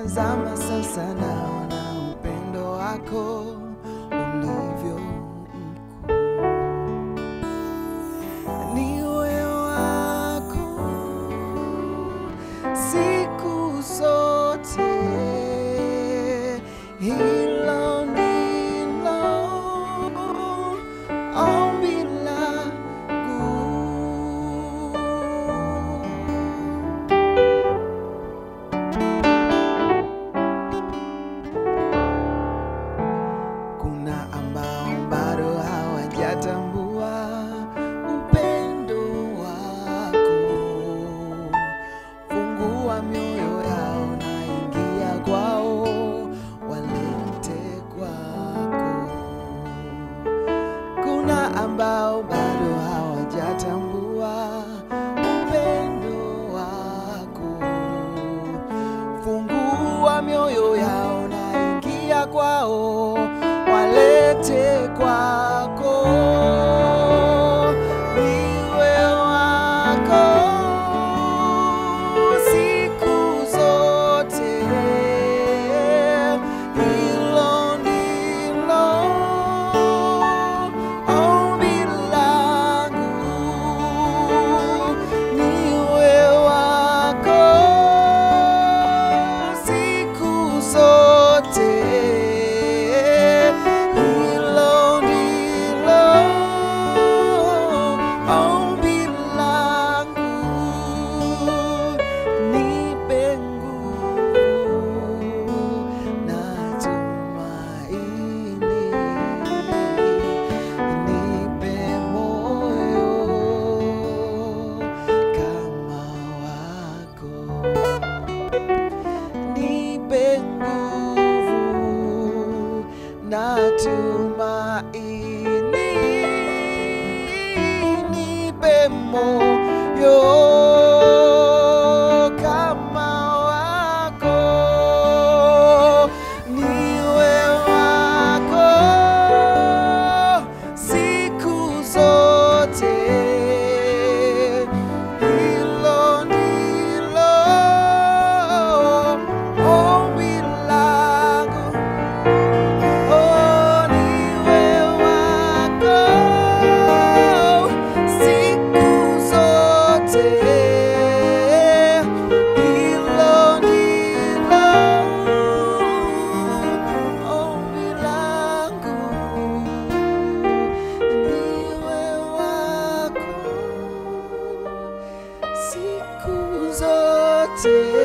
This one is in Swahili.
nikitazama sasa naona upendo wako ulivyo mkuu. Niwe wako siku zote, hilo ndilo ombi langu. Kuna ambao bado hawajatambua upendo wako. Fungua mioyo yao na ingia kwao, walete kwako. Kuna ambao bado hawajatambua upendo wako. Fungua mioyo yao na ingia kwao, walete kwako. Niwe wako siku zote, hilo ndilo ombi langu. Niwe wako siku zote, hilo ndilo ombi langu. Nipe nguvu na tumaini, nipe moyo kama wako nipe nguvu na tumaini, nipe moyo kama wako, niwe wako siku zote. Hilo ndilo ombi langu, oh, niwe wako siku zote. Hilo ndilo ombi langu, niwe wako siku zote.